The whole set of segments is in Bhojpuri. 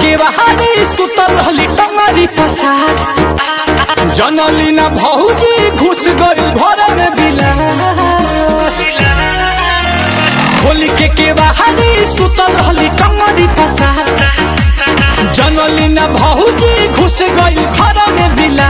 के बहारी सुतल रहली टंगरी पसार जनली ना भौजी घुस गई घर में बिला खोल के के बहारी सुतल रहली टंगरी पसार जनली ना भौजी घुस गई घर में बिला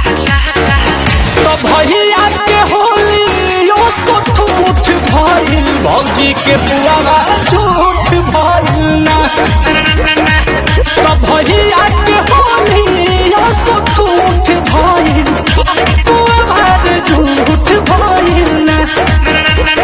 तो भैया के होली यो सुठ उठ भइल भौजी के पुआवा झूठ भइल ना तो भैया के होली यो सुठ उठ भइल पुआवा झूठ भइल ना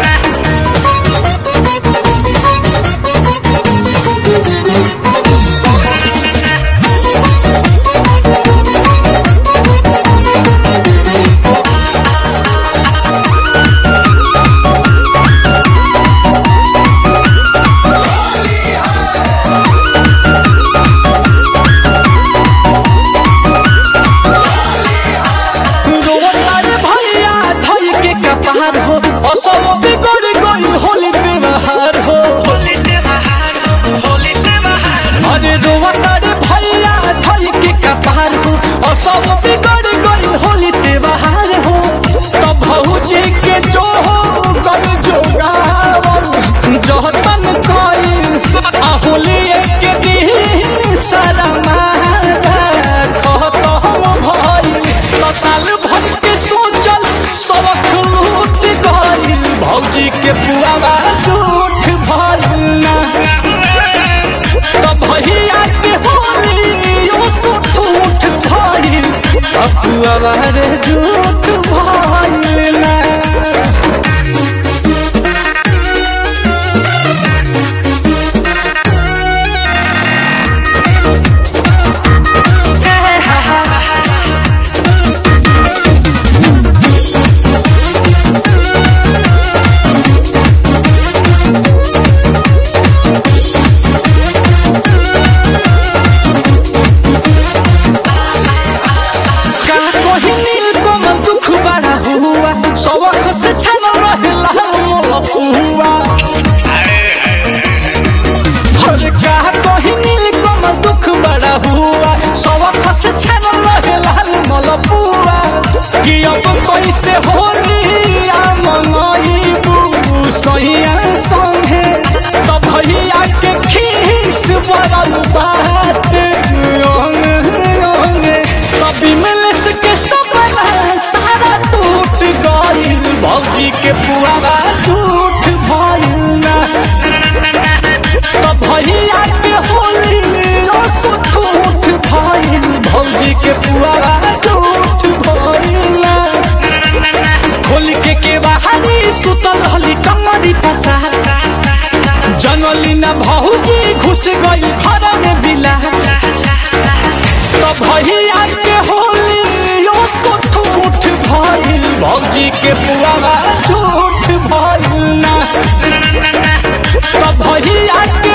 रोतारे भैया धई के कपार हो असब बिगड़ गई होली व्यवहार हो अरे रोतारे भैया धई के कपार हो असब बिगड़ गई होली व्यवहार हो तब भौजी के जो हो गल जोगावल जहतन कइल आ होली एक दिन सारा मारा खतम भइल त साल भर के सोचल सबक लूट गइल भौजी के पुआवा झूठ भइल ना त भैया के होली यो सुठ उठ भइल त पुआवा रे झूठ भइल ना का कोही नील कमल दुख बड़ा हुआ सबक से छन रहला मोला पुआ हर का कोही नील कमल दुख बड़ा हुआ सबक से छन रहला मोला पुआ कि अब कैसे होली आ मनईबू सैया संगे तो भैया के खीस बरल बात ओंग ओंग कभी मिलस के सपना सारा टूट गइल भौजी के पुआवा झूठ भइल ना तो भैया के होली ओ सुठ उठ भइल भौजी के पुआवा झूठ भइल ना खोल के के बाहरी सुतल रहली कमरी पसार जनली ना भौजी घुस गई घर में बिला तो भैया के होली यो सुठ उठ भइल भौजी के पुआवा झूठ भइल ना तो भैया